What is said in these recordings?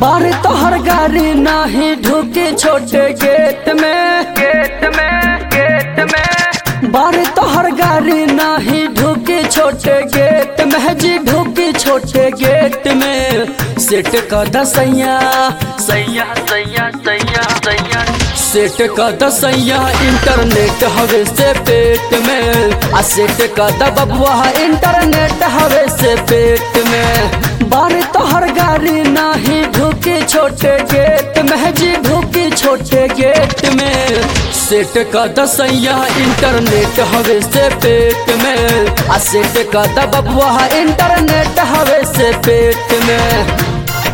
बारे तोहर गाड़ी नाही ढुके छोटे गेट में गेट में गेट में बारे तोहर गाड़ी नाही ढुके छोटे गेट में जी ढुके छोटे गेट में सेट का दसैया सैया सैया सैया सैया सेट का दसैया इंटरनेट हवे से पेट में आ सेट का दबुआ इंटरनेट हवे से पेट में बारे तोहर गाड़ी नाही ढुके छोटे गेट में जी ढुके छोटे गेट में सेट का दसैया इंटरनेट हवे से पेट में आ सेट का दबुआ इंटरनेट हवे से पेट में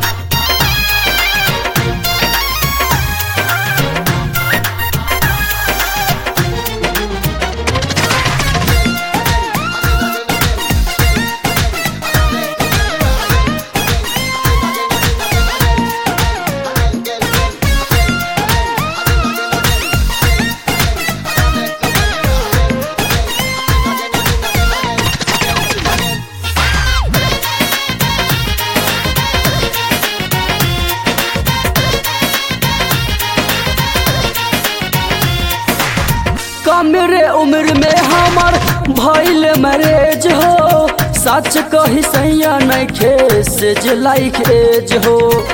कमरे उम्र में हमार भइल मैरेज हो सच कही सैया नहीं खेसेज लाइक एज हो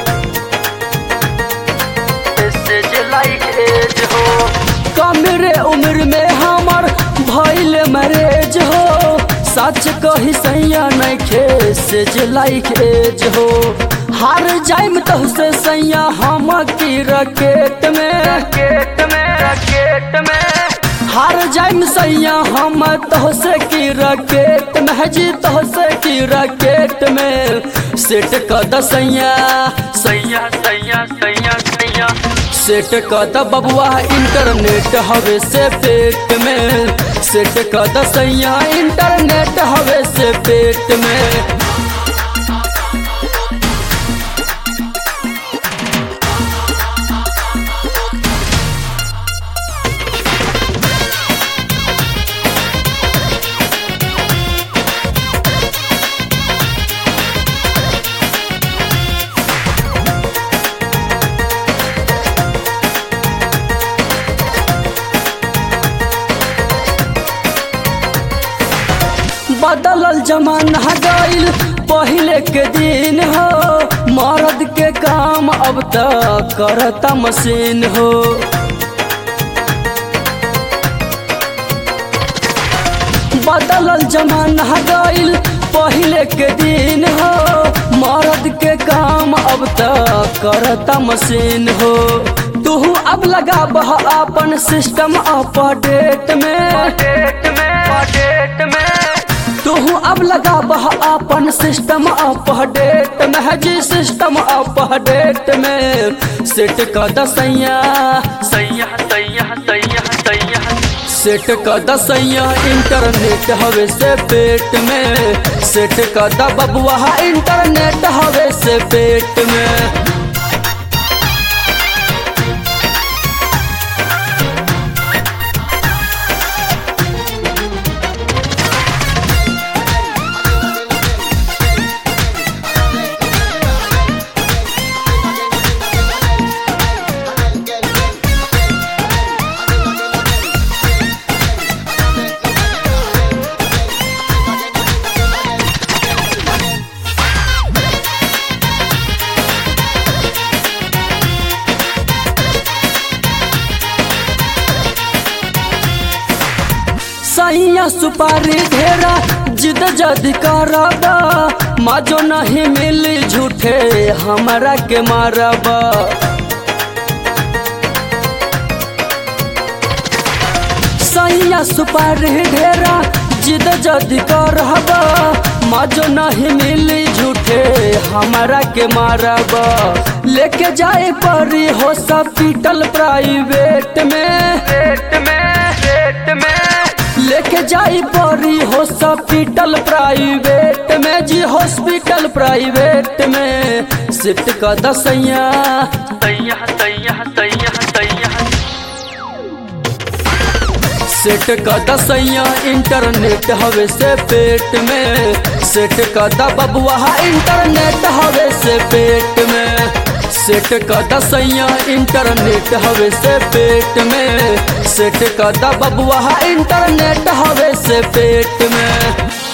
सेज लाइक एज हो कमरे उम्र में हमार भइल मैरेज हो सच कही सैया नहीं खेसेज लाइक एज हो हार जाइम तो से सैया हम की रकेट में रकेट में रकेट में हार जाइम सैया हम तो से की रकेट में जी तो से की रकेट में सेट का दसैया सैया सैया सैया सैया सेट का द बबुआ इंटरनेट हवे से पेट में सेट का दसैया इंटरनेट हवे से पेट में बदलल जमाना गईल पहले के दिन हो मर्द के काम अब तक करता मशीन हो बदलल जमाना गईल पहले के दिन हो मर्द के काम अब तक करता मशीन हो तू अब लगा बह अपन सिस्टम अपडेट में डेट में डेट में तू अब लगा बह अपन सिस्टम अपडेट में जी सिस्टम अपडेट में सेट का दसैया सैया सैया सैया सैया सेट का दसैया इंटरनेट हवे से पेट में सेट का दबुआ इंटरनेट हवे से पेट में सैया सुपारी ढेरा जिद जद करबा माजो नहीं मिली झूठे हमरा के मारबा सैया सुपारी ढेरा जिद जद करबा माजो नहीं मिली झूठे हमरा के मारबा लेके जाए परी हो सब पीटल प्राइवेट में पेट में पेट में लेके जाई परी हॉस्पिटल प्राइवेट में जी हॉस्पिटल प्राइवेट में सिट का दसैया सैया सैया सैया सैया सेट का दसैया इंटरनेट हवे से पेट में सेट का दबुआ इंटरनेट हवे से पेट में सेट का दसैया इंटरनेट हवे से पेट में सेट का द बबुआ इंटरनेट हवे से पेट में